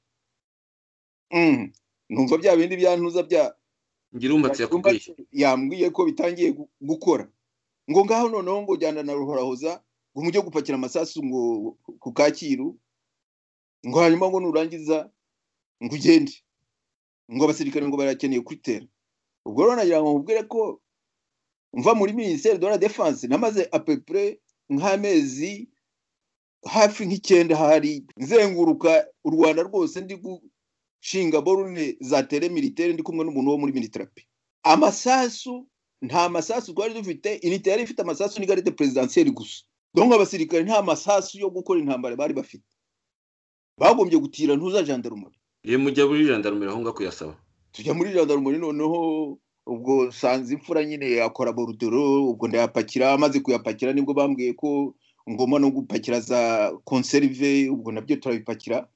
numva bya bindi byantuza bya ngira umbatse yakubwiye yambwiye ko bitangiye gukora ngo ngaho noneho ngo jyana na ruhorahoza ngo mujye gupakira amasasu ngo ku kacyiru ngo hanyuma ngo nurangiza ngo ugende ngo abasirikare ngo barakeneye kwitera ubwo rero nagira ngo mubwire ko mva muri minisiteri de la defense namaze apepure nk'amezi hafi nk'icyenda hari nzenguruka u rwanda rwose ndi gushinga borune za tere militeri ndi kumwe n'umuntu wo muri miniterapi amasasu nta masasu twari dufite inite yari ifite amasasu n'igarite perezidansiyeri gusa donk abasirikare nta masasu yo gukora intambara bari bafite bagombye gutira ntuza jandarumori iyo mujya muri jandarumori aho ngaho kuyasaba tujya muri jandarumori noneho ubwo sanze imfura nyine yakora borudoro ubwo ndayapakira amaze kuyapakira nibwo bambwiye ko ngomba no gupakira za konserive ubwo nabyo turabipakira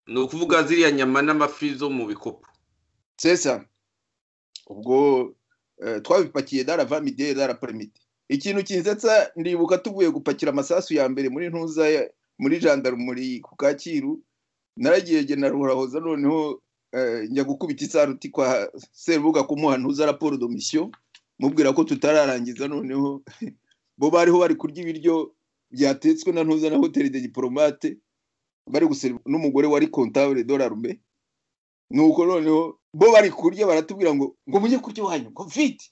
ni ukuvuga ziriya nyama n'amafi zo mu bikopo sesa ubwo twabipakiye dara vamide dara permite ikintu kinsetsa ndibuka tuvuye gupakira amasasu ya mbere muri ntuza muri jandarumuri ku kacyiru naragiye gena ruhorahoza noneho njya gukubita isaruti kwa serubuga kumuha ntuza raporo domisiyo mubwira ko tutararangiza noneho bo bariho bari kurya ibiryo byatetswe na ntuza na hoteli de diporomate bari guseriva n'umugore wari kontabure dorarume nuko noneho bo bari kurya baratubwira ngo ngo mujye kurya iwanyu ngo mfite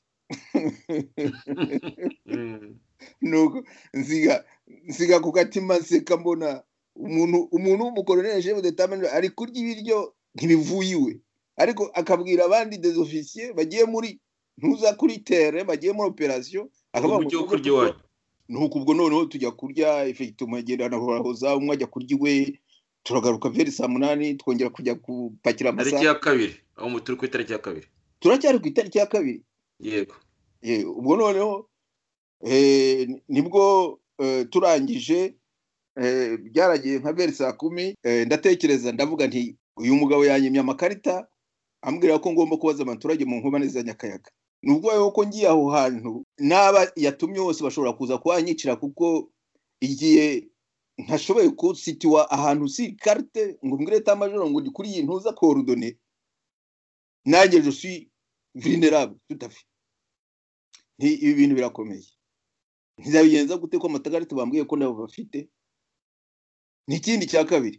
nuko nsiga nsiga ku gatima nseka mbona umuntu umuntu w'umukoroneri jewe detamenti ari kurya ibiryo ntibivuye iwe ariko akabwira abandi dezofisiye bagiye muri ntuza kuri tere bagiye muri operasiyo akavuga ngo kurya iwanyu nuko ubwo noneho tujya kurya efegitoma agenda anahorahoza umwe ajya kurya iwe turagaruka veri saa munani twongera kujya gupakira amasaha tariki ya kabiri aho turi ku itariki ya kabiri turacyari ku itariki ya kabiri yego ubwo noneho nibwo turangije byaragiye nka veri saa kumi ndatekereza ndavuga nti uyu mugabo yanyemye amakarita ambwira ko ngomba kubaza abaturage mu nkomane za nyakayaga ni ubwoba ko ngiye aho hantu n'aba yatumye bose bashobora kuza kuhanyicira kuko igihe ntashoboye kusitiwa ahantu si karite ngo mbwire tamajoro ngo ndi kuri iyi ntuza korudone nanjye josi virinerabu tutafi ibi bintu birakomeye ntizabigenza gute ko amatagarita bambwiye ko nabo bafite n'ikindi cya kabiri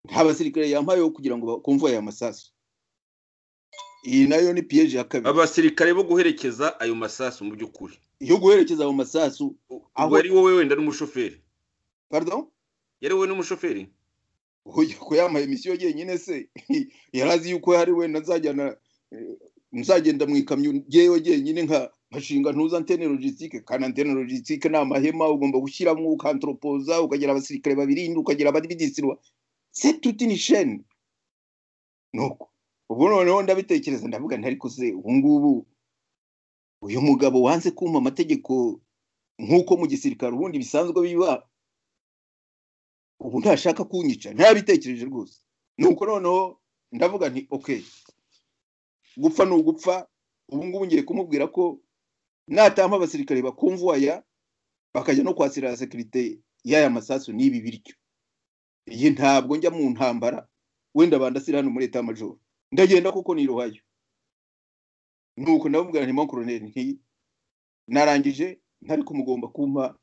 nta basirikare yambayeho kugira ngo bakumve aya masasu iyi nayo ni piyeje ya kabiri abasirikare bo guherekeza ayo masasu mu by'ukuri yo guherekeza ayo masasu aho ari wowe wenda n'umushoferi parido yari wowe n'umushoferi ko yambaye misiyo yenyine se yari azi yuko hari wenda nzajyana nzagenda mu ikamyo ngewe jyenyine nka nshinga ntuza antene logisitike kandi antene logisitike ni amahema ugomba gushyiramo ukantoropoza ukagira abasirikare babiri ukagira abadividisirwa se tuti ni sheni nuko ubwo noneho ndabitekereza ndavuga nti ariko se ubu ngubu uyu mugabo wanze kumva amategeko nk'uko mu gisirikare ubundi bisanzwe biba ubu ntashaka kunyica ntabitekereje rwose nuko noneho ndavuga nti okeyi gupfa ni ugupfa ubu ngubu ngiye kumubwira ko natamba abasirikare bakumvuwaya bakajya no kwasira sekirite y'aya masasu n'ibi biryo iyi ntabwo njya mu ntambara wenda bandasira hano muri leta majoro ndagenda kuko ni iruhayo nuko ndababwira nti mankoroneri nti narangije ntari kumugomba kumpa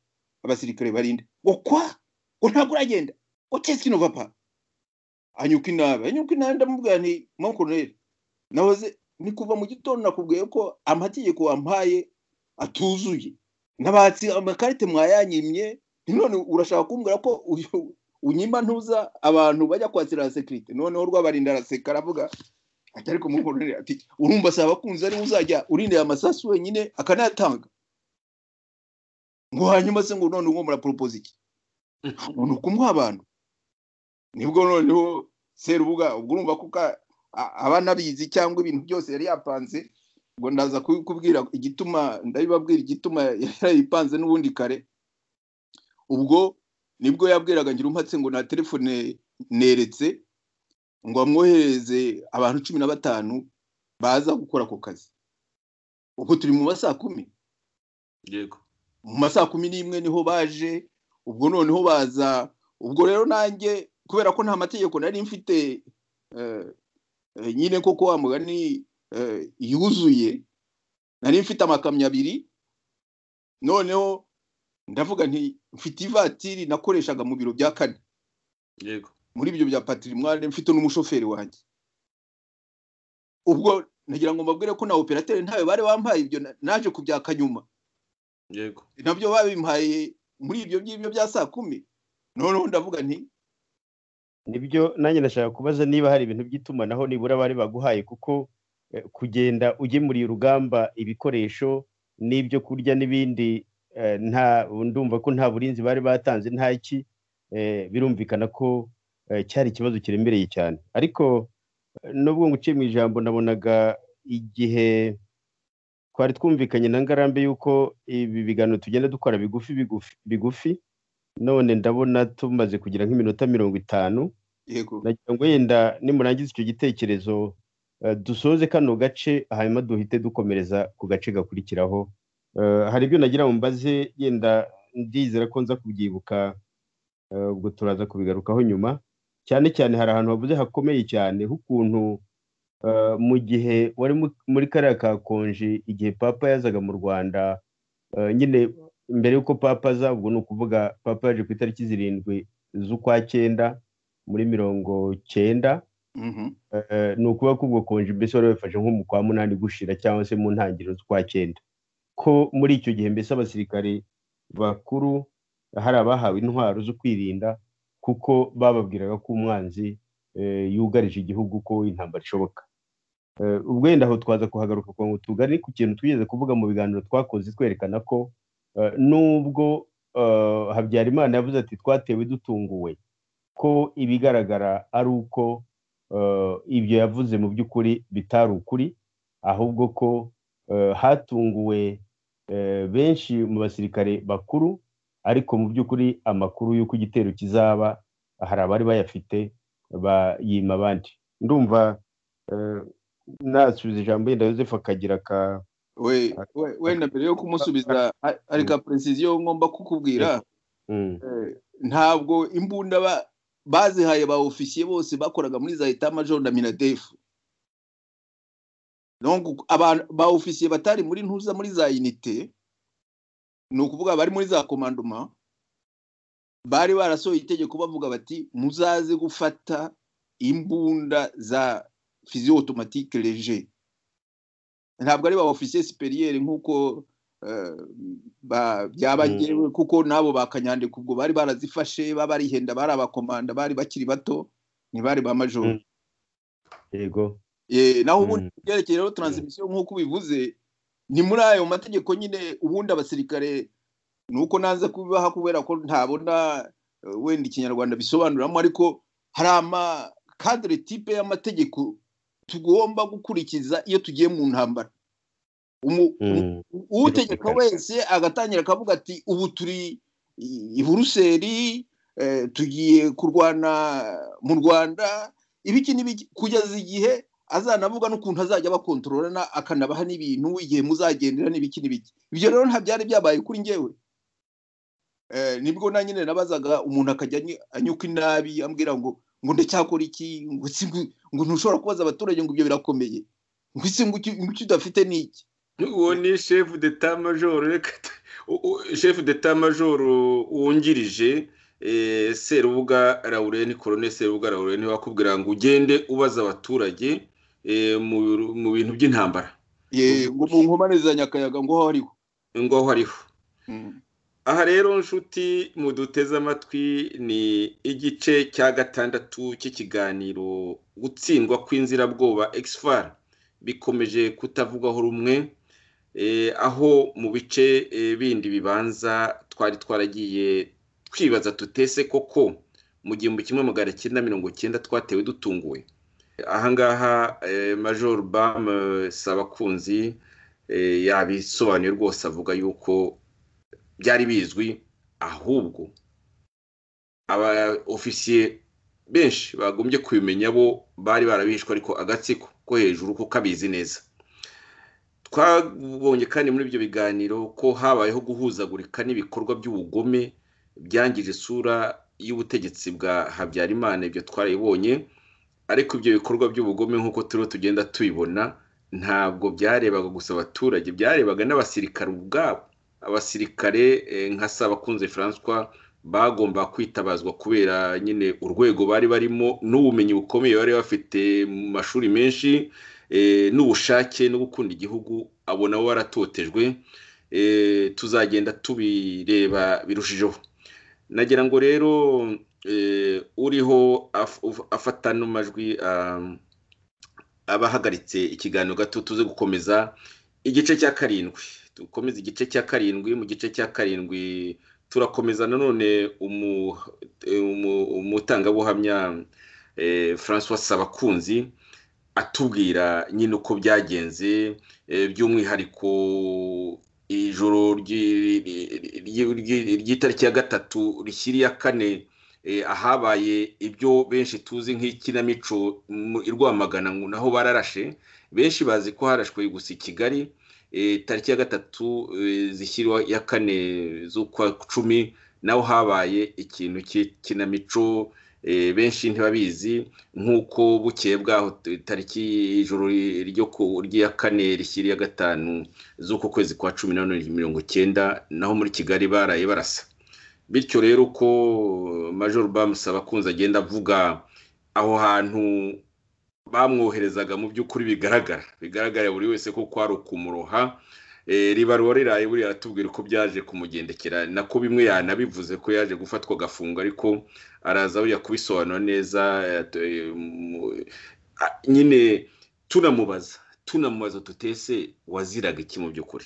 abasirikare barinda ngo kwa ngo ntabwo uragenda ngo kino papa anyuka inabi anyuka inabi ndamubwira nti mankoroneri nahoze ni kuva mu gitondo nakubwiye ko amategeko wampaye atuzuye nabatsi amakarite mwayanyimye none urashaka kumbwira ko unyima ntuza abantu bajya kwakira sekirite noneho rwabarinda araseka aravuga ati ariko muhorere ati urumva si abakunzi ariwe uzajya urindira amasasu wenyine akanayatanga ngo hanyuma se ngo none uwo muraporopoza iki ni ukumuha abantu nibwo noneho serubuga ubwo urumva ko aba nabizi cyangwa ibintu byose yari yapanze ngo ndaza kubwira igituma ndabibabwira igituma yayipanze n'ubundi kare ubwo nibwo yabwiraga ngira umpatse ngo na telefone neretse ngo amwohereze abantu cumi na batanu baza gukora ako kazi ubu turi mu masaa kumi yego mu masaa kumi n'imwe niho baje ubwo noneho baza ubwo rero nanjye kubera ko nta mategeko nari mfite nyine koko wa mugani yuzuye nari mfite amakamyo abiri noneho ndavuga nti mfite ivatiri nakoreshaga mu biro bya kane yego muri ibyo bya patrimoine mfite n'umushoferi wanjye ubwo nagira ngo mbabwire ko na operateri ntawe bari bampaye ibyo naje kubyaka nyuma yego nabyo babimpaye muri ibyo ngibyo bya saa kumi noneho ndavuga nti nibyo nanjye ndashaka kubaza niba hari ibintu by'itumanaho nibura bari baguhaye kuko eh, kugenda ugemuriye urugamba ibikoresho n'ibyo kurya n'ibindi eh, nta ndumva ko nta burinzi bari batanze nta iki eh, birumvikana ko eh, cyari ikibazo kiremereye cyane ariko eh, nubwo nguciye mu ijambo nabonaga igihe twari twumvikanye na ngarambe y'uko ibi biganiro tugenda dukora bigufi bigufi bigufi none ndabona tumaze kugira nk'iminota mirongo itanu yego nagira ngo yenda nimurangiza icyo gitekerezo eh, dusoze kano gace hanyuma duhite dukomereza ku gace gakurikiraho Eh, hari ibyo nagira ngo mbaze yenda ndizera ko nza kubyibuka eh, ubwo turaza kubigarukaho nyuma cyane cyane hari ahantu havuze hakomeye cyane h'ukuntu eh, mu gihe wari mu- muri kariya ka konji igihe papa yazaga mu rwanda eh, nyine mbere y'uko papa aza ubwo ni ukuvuga papa yaje ku itariki zirindwi z'ukwa cyenda muri mirongo cyenda mhm, eh, ni ukuvuga ko ubwo konji mbese wari wifashe nko mu kwa munani gushira cyangwa se mu ntangiriro z'ukwa cyenda ko muri icyo gihe mbese abasirikare bakuru hari abahawe intwaro zo kwirinda kuko bababwiraga ko umwanzi eh, yugarije igihugu ko intambara ishoboka Eh, ubwo wenda aho twaza kuhagaruka kugira ngo tugane ku kintu twigeze kuvuga mu biganiro twakoze twerekana ko eh, nubwo eh, habyarimana yavuze ati twatewe dutunguwe ko ibigaragara ari uko eh, ibyo yavuze mu by'ukuri bitari ukuri ahubwo ko eh, hatunguwe eh, benshi mu basirikare bakuru ariko mu by'ukuri amakuru y'uko igitero kizaba hari abari bayafite bayima abandi ndumva eh, nasubiza ijambo yenda Yosefu akagira ka we we- wenda mbere yo kumusubiza ha- hari ka precision ngomba kukubwira mm, Eh, ntabwo imbunda ba- bazihaye ba ofisiye bose bakoraga muri za eta major na minadefu Donc, abantu ba ofisiye batari muri ntuza muri za unité ni ukuvuga bari muri za commandement bari barasohoye itegeko bavuga bati muzaze gufata imbunda za physio automatique léger ntabwo ari ba ofisiye superieur nk'uko eh, ba- byaba Mm. ngewe kuko nabo bakanyandika ubwo bari barazifashe babarihenda bari abakomanda bari bakiri bato ntibari ba majoro Mm. yego Eh, naho ubundi mm, byerekeye rero transmission nk'uko ubivuze ni muri ayo mategeko nyine ubundi abasirikare ni uko nanze kubibaha kubera ko ntabona eh, wenda ikinyarwanda bisobanuramo ariko hari amakadire tipe y'amategeko tugomba gukurikiza iyo tugiye mu ntambara Umu- mm, utegeka wese agatangira akavuga ati ubu turi i- i buruseli eh, tugiye kurwana mu rwanda ibiki n'ibiki kugeza igihe azanavuga n'ukuntu azajya abakontororana akanabaha n'ibintu igihe muzagendera n'ibiki n'ibiki ibyo rero nta byari byabaye kuri ngewe Eh, nibwo na nyine nabazaga umuntu akajya any- anyuka inabi ambwira ngo ngo ndacyakora iki ngo si ngo- ngo ntushobora kubaza abaturage ngo ibyo birakomeye ngo isi ngo icyo ngo icyo udafite ni iki uwo ni shefu deta majoro reka tu- u- u- shefu deta majoro wungirije eh, serubuga rawureni korone serubuga rawureni wakubwira ngo ugende ubaza abaturage eh, mu- mu bintu by'intambara Ye, ngo mu nkomane za nyakayaga ngo hariho ngo aho ariho aha rero nshuti muduteze amatwi ni igice cya gatandatu cy'ikiganiro gutsindwa kw'inzirabwoba exfar bikomeje kutavugwaho rumwe eh, aho mu bice eh, bindi bibanza twari twaragiye twibaza tutese koko mu gihumbi kimwe magana cyenda mirongo cyenda twatewe dutunguwe ahangaha eh, major bam eh, sabakunzi eh, yabisobanuye rwose avuga yuko byari bizwi ahubwo aba ofisiye benshi bagombye kubimenya bo bari barabishwe ariko agatsiko ko hejuru kuko abizi neza twabonye kandi muri ibyo biganiro ko habayeho guhuzagurika n'ibikorwa by'ubugome byangije isura y'ubutegetsi bwa habyarimana ibyo twarabibonye ariko ibyo bikorwa by'ubugome nk'uko turiho tugenda tubibona ntabwo byarebaga gusa abaturage byarebaga n'abasirikare ubwabo abasirikare nka Sabakunze François bagomba kwitabazwa kubera nyine urwego bari barimo n'ubumenyi bukomeye bari bafite mu mashuri menshi n'ubushake no gukunda igihugu abo nabo baratotejwe tuzagenda tubireba birushijeho nagira ngo rero uriho afata n'amajwi abahagaritse ikiganiro gato tuze gukomeza igice cya karindwi dukomeza igice cya karindwi mu gice cya karindwi turakomeza nanone umutangabuhamya François Sabakunzi atubwira nyine uko byagenze by'umwihariko ijoro ry'itariki ya gatatu rishyiriye kane ahabaye ibyo benshi tuzi nk'ikinamico i rwamagana naho bararashe benshi bazi ko harashwe gusa i kigali tariki ya gatatu zishyirwa ya kane z'ukwa cumi naho habaye ikintu cy'ikinamico benshi ntibabizi nk'uko bukeye bwaho tariki ijoro ryo ku rya kane rishyiriye gatanu z'uko kwezi kwa cumi na none mirongo icyenda naho muri kigali baraye barasa bityo rero ko major bamusaba kunze agenda avuga aho hantu bamwoherezaga mu by'ukuri bigaragara bigaragarira buri wese ko kwari ukumuroha ribarura riraye buriya aratubwira uko byaje kumugendekera nako bimwe yanabivuze ko yaje gufatwa agafunga ariko araza buriya kubisobanura neza nyine tunamubaza tunamubaza tutese waziraga iki mu by'ukuri